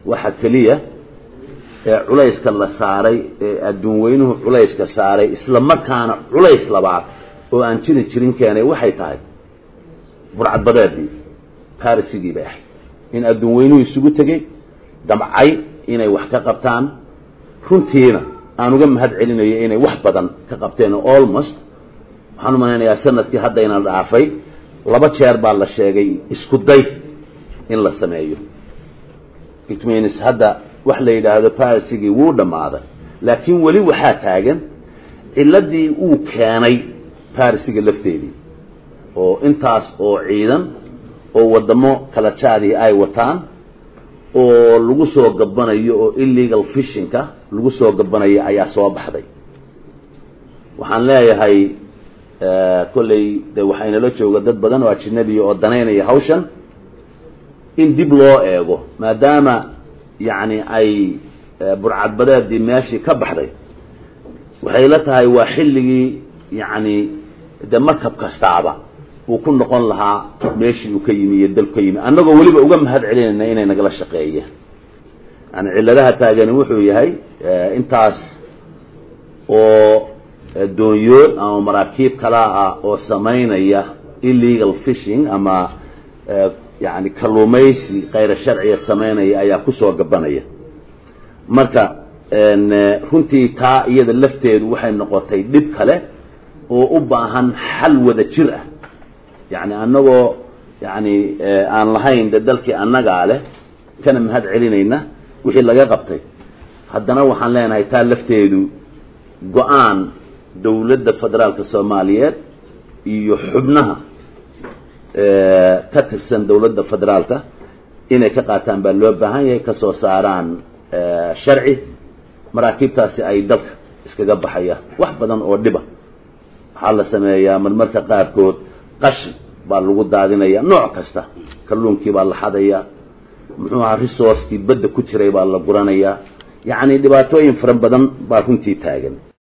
waxa keliya ee culayska la saaray ee adduun weynuhu culayska saaray isla markaana culays labaad oo aan jiri jirin keenay waxay tahay burcadbadeedii barisigii bay ahayd in adduun weynuhu isugu tegey damcay inay wax ka qabtaan runtiina aan uga mahad celinayo inay wax badan ka qabteen almost waxaan u malaynayaa sanadkii haddayna dhaafay laba jeer baa la sheegay isku day in la sameeyo it means hadda wax la yidhaahdo barisigii wuu dhammaaday laakiin weli waxaa taagan ciladii uu keenay barisiga lafteedii oo intaas oo ciidan oo waddamo kala jaadii ay wataan oo lagu soo gabanayo oo illegal fishinka lagu soo gabanayo ayaa soo baxday waxaan leeyahay kolley de waxaa inala jooga dad badan oo ajinabiya oo danaynaya hawshan in dib loo eego maadaama yacni ay burcadbadeedii meeshii ka baxday waxay la tahay waa xilligii yacni de markab kastaaba uu ku noqon lahaa meeshii uu ka yimi iyo dalku ka yimi annagoo weliba uga mahad celinayna inay nagala shaqeeyeen yani cilladaha taagani wuxuu yahay intaas oo doonyood ama maraakiib kala ah oo samaynaya illegal fishing ama yani kalluumaysi kayra sharciga samaynaya ayaa kusoo gabanaya marka runtii taa iyada lafteedu waxay noqotay dhib kale oo u baahan xal wada jir ah yani annagoo yani aan lahayn de dalkii annagaa leh kana mahad celinayna wixii laga qabtay haddana waxaan leenahay taa lafteedu go-aan dawladda federaalka soomaaliyeed iyo xubnaha ka tirsan dawladda federaalka inay ka qaataan baa loo baahan yahay kasoo saaraan sharci maraakiibtaasi ay dalka iskaga baxaya wax badan oo dhiba waxaa la sameeyaa marmarka qaarkood qashin baa lagu daadinaya nooc kasta kalluunkii baa la xadaya muxuu ahaa resourcekii badda ku jiray baa la guranayaa yacni dhibaatooyin fara badan baa runtii taagan